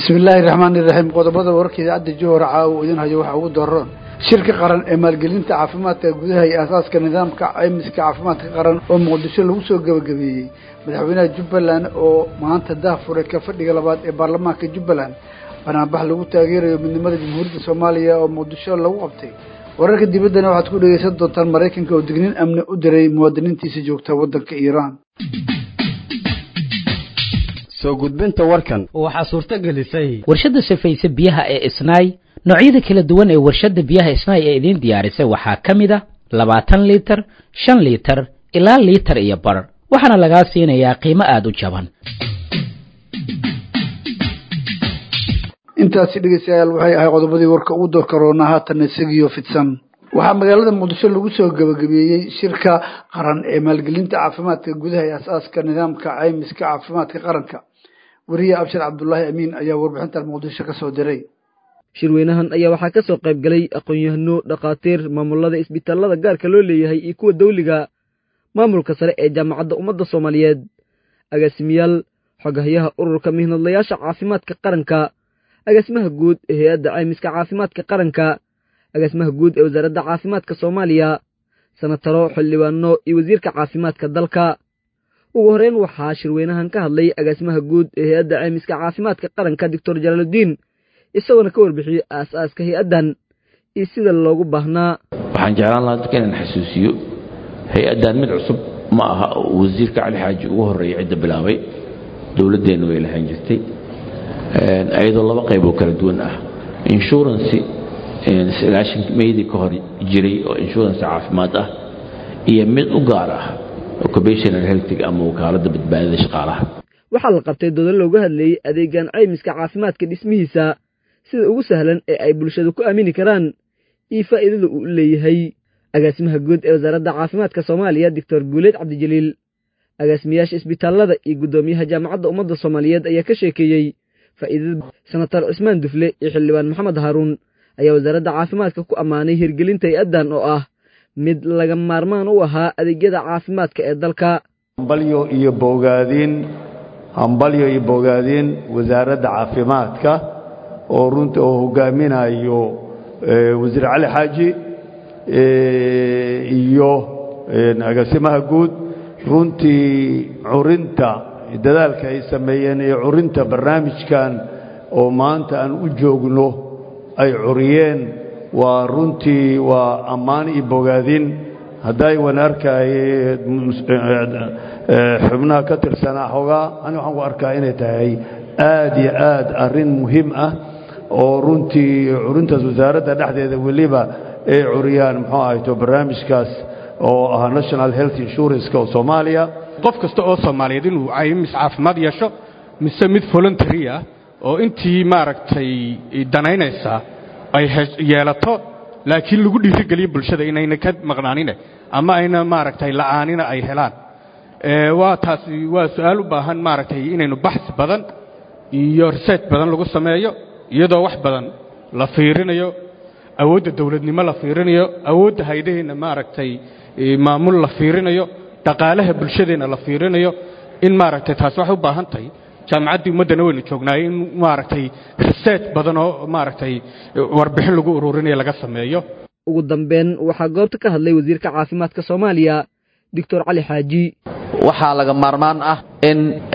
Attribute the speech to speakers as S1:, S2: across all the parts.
S1: bismillaahi raxmaani raxiim qodobada wararka idaacadda johor caawo idin hayo waxaa ugu daroon shirka qaran ee maalgelinta caafimaadka gudaha iyo aasaaska nidaamka caymiska caafimaadka qaran oo muqdisho lagu soo gebagabeeyey madaxweynaha jubbaland oo maanta daahfuray ka fadhiga labaad ee baarlamaanka jubbaland banaanbax lagu taageerayo midnimada jamhuuriyadda soomaaliya oo muqdisho lagu qabtay wararka dibaddana waxaad ku dhegeysan doontaan maraykanka oo dignin amni u diray muwaadiniintiisa joogta waddanka iiraan
S2: soo gudbinta warkan
S3: waxaa suurto gelisay
S4: warshadda safayse biyaha ee isnaay noocyada kala duwan ee warshadda biyaha isnaay ee idiin diyaarisay waxaa ka mid a labaatan liitar shan liitar ilaa liitar iyo bar waxaana lagaa siinayaa qiimo aada u jaban
S1: intaasi dhegeystayaal waxay ahay qodobadii warka ugu door karoona haatan isagiyo fidsan waxaa magaalada muqdisho lagu soo gebagabeeyey shirka qaran ee maalgelinta caafimaadka gudaha ee asaaska nidaamka caymiska caafimaadka qaranka weriye abshir cabdulaahi amiin ayaa warbixintan muqdisho ka soo diray
S5: shirweynahan ayaa waxaa ka soo qayb galay aqoon-yahano dhakhaatiir maamulada isbitaalada gaarka loo leeyahay iyo kuwa dawliga maamulka sare ee jaamacadda ummadda soomaaliyeed agaasimayaal xogahayaha ururka mihnadlayaasha caafimaadka qaranka agaasimaha guud ee hay-adda caymiska caafimaadka qaranka agaasimaha guud ee wasaaradda caafimaadka soomaaliya sanataro xildhibaano iyo wasiirka caafimaadka dalka ugu horreyn waxaa shirweynahan ka hadlay agaasimaha guud ee hay-adda caymiska caafimaadka qaranka doctor jalaaludiin isagoona ka warbixiyey aas-aaska hay-addan iyo sida loogu baahnaa
S6: waxaan jeclaan lahaa dadka inaan xasuusiyo hay-addan mid cusub ma aha oo wasiirka cali xaaji ugu horreeya cidda bilaabay dowladdeennu way lahaan jirtay ayadoo laba qayb oo kala duwan ah inshurancy sagaashan meydii ka hor jiray oo insurance caafimaad ah iyo mid u gaar ah occupational healthig ama wakaaladda badbaadada shaqaalaha
S5: waxaa la qabtay doodo looga hadlayey adeegan caymiska caafimaadka dhismihiisa sida ugu sahlan ee ay bulshadu ku aamini karaan iyo faa'iidada uu leeyahay agaasimaha guud ee wasaaradda caafimaadka soomaaliya doctor guuleed cabdijaliil agaasimayaasha isbitaallada iyo guddoomiyaha jaamacadda ummadda soomaaliyeed ayaa ka sheekeeyey faa'iidada senatar cismaan dufle iyo xildhibaan maxamed haaruun ayaa wasaaradda caafimaadka ku ammaanay hirgelinta hay-addan oo ah mid laga maarmaan u ahaa adeegyada caafimaadka ee dalka
S7: hambalyo iyo bogaadiin hambalyo iyo bogaadiin wasaaradda caafimaadka oo runta oo hogaaminayo wasiir cali xaaji iyo agaasimaha guud runtii curinta dadaalka ay sameeyeen ee curinta barnaamijkan oo maanta aan u joogno ay curiyeen waa runtii waa ammaan iyo bogaadin hadday wan arkaaye xubnaha ka tirsanaa xogaa ani waxaan ku arkaa inay tahay aad iyo aad arrin muhiim ah oo runtii curintaas wasaaradda dhexdeeda weliba ay curiyaan muxuu ahayto barnaamijkaas oo ah national health insurance oo soomaaliya
S3: qof kasta oo soomaaliyeed inuu caymis caafimaad yeesho mise mid voluntary ah oo intii maaragtay danaynaysaa ay yeelato laakiin lagu dhiirigeliyo bulshada inayna ka maqnaanine ama ayna maaragtay la'aanina ay helaan waa taasi waa su-aal u baahan maaragtay inaynu baxsi badan iyo research badan lagu sameeyo iyadoo wax badan la fiirinayo awoodda dawladnimo la fiirinayo awoodda haydaheenna maaragtay maamul la fiirinayo dhaqaalaha bulshadeenna la fiirinayo in maaragtay taasi waxay u baahan tahay jaamacaddii ummaddana waynu joognaay in maaragtay research badan oo maaragtay warbixin lagu ururinayo laga sameeyo
S5: ugu dambeyn waxaa goobta ka hadlay wasiirka caafimaadka soomaaliya doctor cali xaaji
S8: waxaa laga maarmaan ah in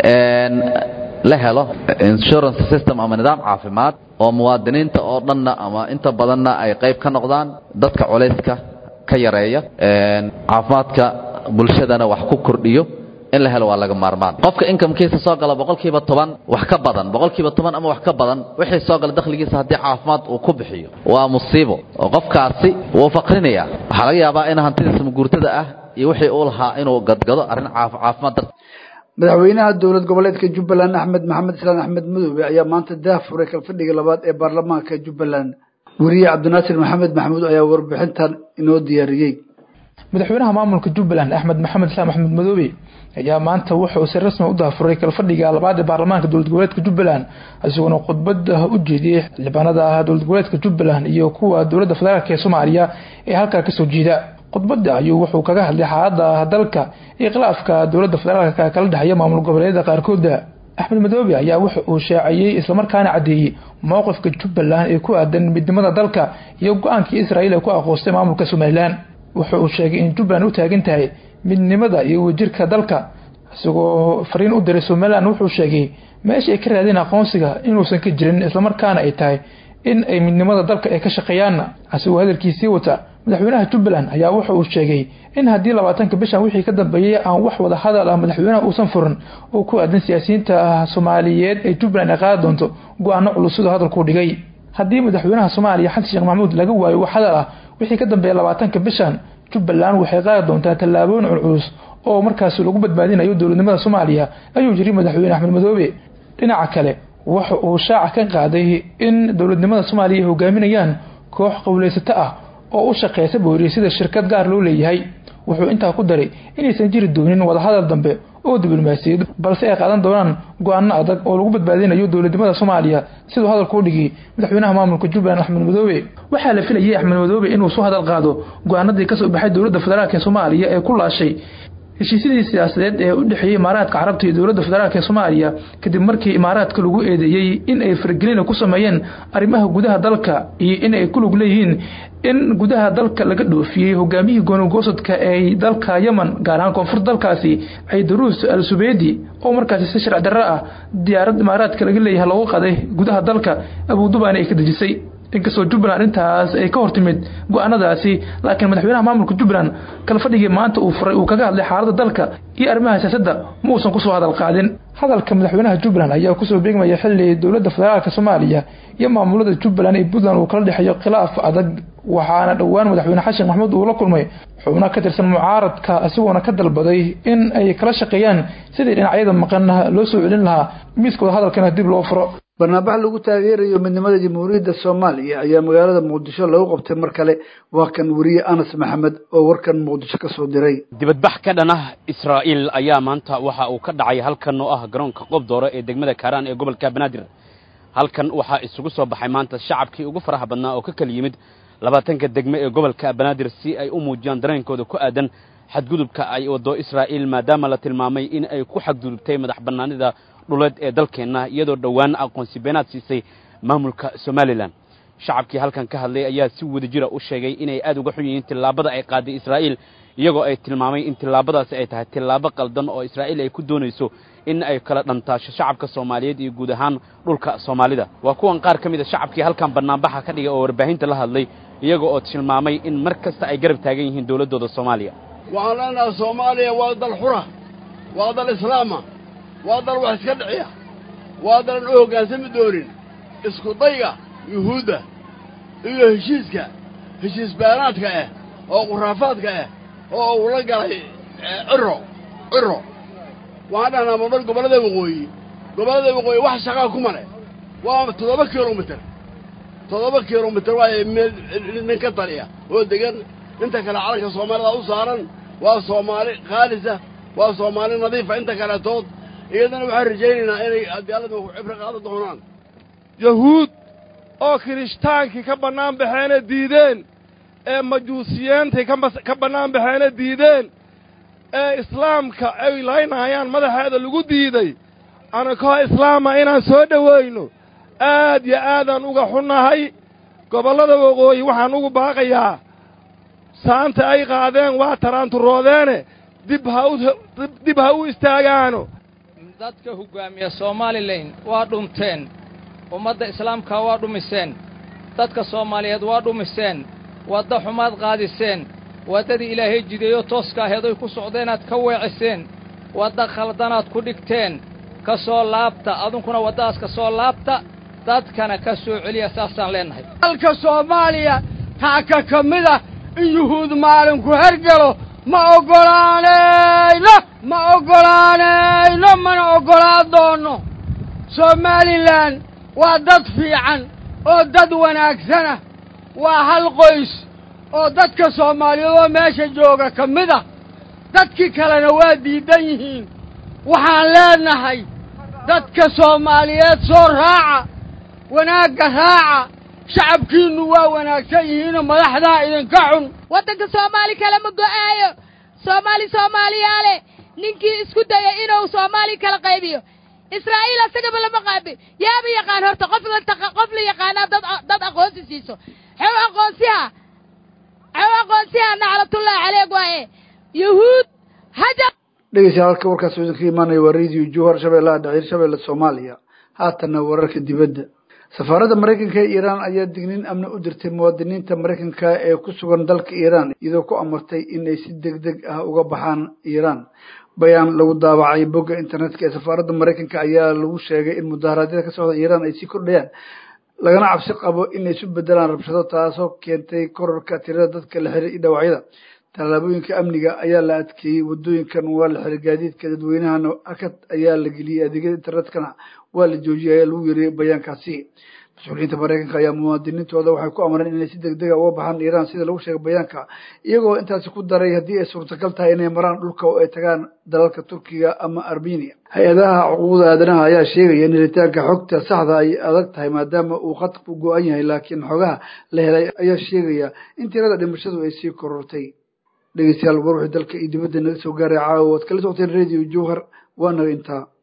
S8: la helo insurance system ama nidaam caafimaad oo muwaadiniinta oo dhanna ama inta badanna ay qayb ka noqdaan dadka culayska ka yareeya caafimaadka bulshadana wax ku kordhiyo in la helo waa laga maarmaan qofka inkamkiisa soo gala boqolkiiba toban wax ka badan boqolkiiba toban ama wax ka badan wixii soo gala dakhligiisa haddii caafimaad uu ku bixiyo waa musiibo oo qofkaasi wuu faqrinaya waxaa laga yaabaa in hantidiisa maguurtada ah iyo wixii uu lahaa inuu gadgado arrin caafimaad darti
S1: madaxweynaha dowlad goboleedka jubbaland axmed maxamed islaan axmed madoobe ayaa maanta daah furay kalfadhiga labaad ee baarlamaanka jubbaland weriye cabdinaasir maxamed maxamuud ayaa warbixintan inoo diyaariyey
S9: madaxweynaha maamulka jubbaland axmed maxamed islaam axmed madoobe ayaa maanta wuxuu si rasmi u daafuray kalfadhiga labaad ee baarlamaanka dowlad goboleedka jubbaland isagoona khudbada u jeediyey xildhibaanada dowlad goboleedka jubbaland iyo kuwa dowladda federaalk ee soomaaliya ee halkaa kasoo jeeda khudbada ayuu wuxuu kaga hadlay xaalada dalka iyo khilaafka dowladda federaalka kala dhexeeya maamul goboleedyada qaarkooda axmed madoobe ayaa wuxa uu shaaciyey islamarkaana caddeeyey mowqifka jubbaland ee ku aadan midnimada dalka iyo go-aankii israa'iil ee ku aqoostay maamulka somalilan wuxa uu sheegay in jubbaland u taagan tahay midnimada iyo wadajirka dalka isagoo fariin u diray somalilan wuxuu sheegay meesha ay ka raadeen aqoonsiga inuusan ka jirin islamarkaana ay tahay in ay midnimada dalka ay ka shaqeeyaanna asigoo hadalkiisii wata madaxweynaha jubbaland ayaa wuxa uu sheegay in haddii labaatanka bishan wixii ka dambeeyey aan wax wada hadal ah madaxweynaha uusan furin oo ku aadan siyaasiyiinta soomaaliyeed ee jubbaland ay qaadi doonto go-aano culus sidoo hadalkuu dhigay haddii madaxweynaha soomaaliya xasan sheekh maxamuud laga waayo wax hadal ah wixii ka dambeeya labaatanka bishan jubbaland waxay qaadi doontaa tallaabooyin culculus oo markaasi lagu badbaadinayo dowladnimada soomaaliya ayuu yiri madaxweyne axmed madoobe dhinaca kale waxa uu shaaca ka qaaday in dowladnimada soomaaliya ay hogaaminayaan koox qowleysato ah oo u shaqeysa booriye sida shirkad gaar loo leeyahay wuxuu intaa ku daray inaysan jiri doonin wadahadal dambe oo diblomaasiyad balse ay qaadan doonaan go-aano adag oo lagu badbaadinayo dowladnimada soomaaliya siduu hadalkuu dhigay madaxweynaha maamulka jubbaland axmed madoobe waxaa la filayay axmed madoobe inuu soo hadal qaado go-aanadii kasoo baxay dowladda federaalk ee soomaaliya ee ku laashay heshiisyadii siyaasadeed ee u dhexeeyey imaaraadka carabta iyo dowladda federaalk ee soomaaliya kadib markii imaaraadka lagu eedeeyey in ay faragelina ku sameeyeen arrimaha gudaha dalka iyo in ay ku lug leeyihiin in gudaha dalka laga dhoofiyey hogaamiyihii goonogoosadka ee dalka yemen gaar ahaan koonfur dalkaasi ciidaruus al subeedi oo markaasi si sharci darro ah diyaarad imaaraadka laga leeyahay loogu qaday gudaha dalka abudubaani ay ka dejisay inkastoo jubbaland arrintaas ay ka hortimid go-aanadaasi laakiin madaxweynaha maamulka jubbaland kala fadhigii maanta uu furay uu kaga hadlay xaaladda dalka iyo arrimaha siyaasadda ma uusan kusoo hadal qaadin hadalka madaxweynaha jubbaland ayaa kusoo beegmaya xilli dowladda federaalk soomaaliya iyo maamulada jubbaland iyo puntland uu kala dhexeeyo khilaaf adag waxaana dhowaan madaxweyne xashin maxamuud uu la kulmay xubno ka tirsan mucaaradka isagoona ka dalbaday in ay kala shaqeeyaan sidii dhinacyada maqan loo soo celin lahaa miiskooda hadalkana dib loo furo
S1: barnaabax lagu taageerayo midnimada jamhuuriyadda soomaaliya ayaa magaalada muqdisho lagu qabtay mar kale waa kan weriye anas maxamed oo warkan muqdisho ka soo diray
S2: dibadbax ka dhan ah israa'iil ayaa maanta waxa uu ka dhacay halkan oo ah garoonka qobdoore ee degmada kaaraan ee gobolka banaadir halkan waxaa isugu soo baxay maanta shacabkii ugu faraha badnaa oo ka kala yimid labaatanka degme ee gobolka banaadir si ay u muujiyaan dareenkooda ku aadan xadgudubka ay waddo israa'iil maadaama la tilmaamay in ay ku xadgudubtay madax bannaanida dhuleed ee dalkeenna iyadoo dhowaan aqoonsi beenaad siisay maamulka somalilan shacabkii halkan ka hadlay ayaa si wadajira u sheegay inay aad uga xun yihiin tillaabada ay qaaday israa'iil iyagoo ay tilmaamay in tillaabadaasi ay tahay tillaabo qaldan oo israa'iil ay ku doonayso in ay kala dhantaasho shacabka soomaaliyeed iyo guud ahaan dhulka soomaalida waa kuwan qaar ka mid a shacabkii halkan bannaanbaxa ka dhigay oo warbaahinta la hadlay iyaga oo tilmaamay in mar kasta ay garab taagan yihiin dowladdooda soomaaliya
S10: waxaan leenahay soomaaliya waa dal xura waa dal islaama waa dal wax iska dhiciya waa dalan u hoggaansami doonin isku dayga yuhuudda iyo heshiiska heshiis baanaadka ah oo khuraafaadka ah oo uu la galay ciro ciro waxaan dhahnaa mamar gobollada waqooyi gobollada waqooyi wax shaqaa kuma leh waa toddoba kilomitir toddoba kilomitir waaye meel nin ka taliya oo degan inta kale calanka soomaalida u saaran waa soomaali khaalisa waa soomaali nadiifa inta kaletood iyadana waxaan rajaynaynaa inay adaalada ku cibro qaadan doonaan
S11: yahuud oo kirishhtaankii ka bannaan baxeena diideen ee majuusiyeentay ka bannaan baxeena diideen ee islaamka ay laynayaan madaxeeda lagu diiday anakoo islaama inaan soo dhowayno aad yo aadaan uga xunnahay gobollada waqooyi waxaan ugu baaqayaa saanta ay qaadeen waa taraanturoodeene dib ha u dib ha u istaagaano
S12: dadka hoggaamiya somalilan waa dhunteen ummadda islaamka waa dhumiseen dadka soomaaliyeed waa dhumiseen wadda xumaad qaadiseen waddadii ilaahay jideeyo tooska aheed oy ku socdeenaad ka weeciseen wadda khaldanaad ku dhigteen ka soo laabta adunkuna waddadaas ka soo laabta dadkana ka soo celiya saasaan leennahay
S13: dalka soomaaliya taaka ka mid ah in yuhuud maalinku hergelo ma oggolaanayno ma oggolaanayno mana oggolaan doonno somalilan waa dad fiican oo dad wanaagsana waa hal qoys oo dadka soomaaliyeed oo meesha jooga ka mid ah dadkii kalena waa diidan yihiin waxaan leenahay dadka soomaaliyeed soo raaca wanaagga raaca shacabkiinnu waa wanaagsan yihiinoo madaxdaa idinka xun
S14: waddanka soomaali kale ma go'aayo soomaali soomaaliyaale ninkii isku daya inuu soomaali kala qaybiyo israa'iil asagaba lama qaabi yaaba yaqaan horta qof la taqa qof la yaqaanaa dad dad aqoonsi siiso xew aqoonsiha xew aqoonsiha naclatullahi caleeg waaye yahuud haja
S1: dhegeystayaal halka warkaas idinka imaanaya waa radio jowhar shabeellaha dhaciir shabeelle soomaaliya haatanna wararka dibadda safaaradda maraykanka ee iiraan ayaa digniin amni u dirtay muwaadiniinta maraykanka ee ku sugan dalka iiraan iyadoo ku amartay inay si deg deg ah uga baxaan iiraan bayaan lagu daabacay bogga internetka ee safaaradda maraykanka ayaa lagu sheegay in mudaharaadyada ka socda iiraan ay sii kordhayaan lagana cabsi qabo inay isu bedelaan rabshado taasoo keentay korarka tirada dadka la xiray iyo dhawacyada tallaabooyinka amniga ayaa la adkeeyey wadooyinkan waa la xiray gaadiidka dadweynahana akad ayaa la geliyey adeegyada internetkana waa la joojiyay ayaa lagu yeriyey bayaankaasi mas-uuliyiinta maraykanka ayaa muwaadiniintooda waxay ku amreen inay si deg dega uga baxaan iiraan sida lagu sheegay bayaanka iyagoo intaasi ku daray haddii ay suurtagal tahay inay maraan dhulka oo ay tagaan dalalka turkiga ama armenia hay-adaha xuquuqda aadanaha ayaa sheegaya in helitaanka xogta saxda ay adag tahay maadaama uu khadku go-an yahay laakiin xogaha la helay ayaa sheegaya in tirada dhimashadu ay sii korortay dhegeystayaal war wixii dalka iyo dibadda naga soo gaaray caawa waad kala socoteen radio jowhar waa naga intaa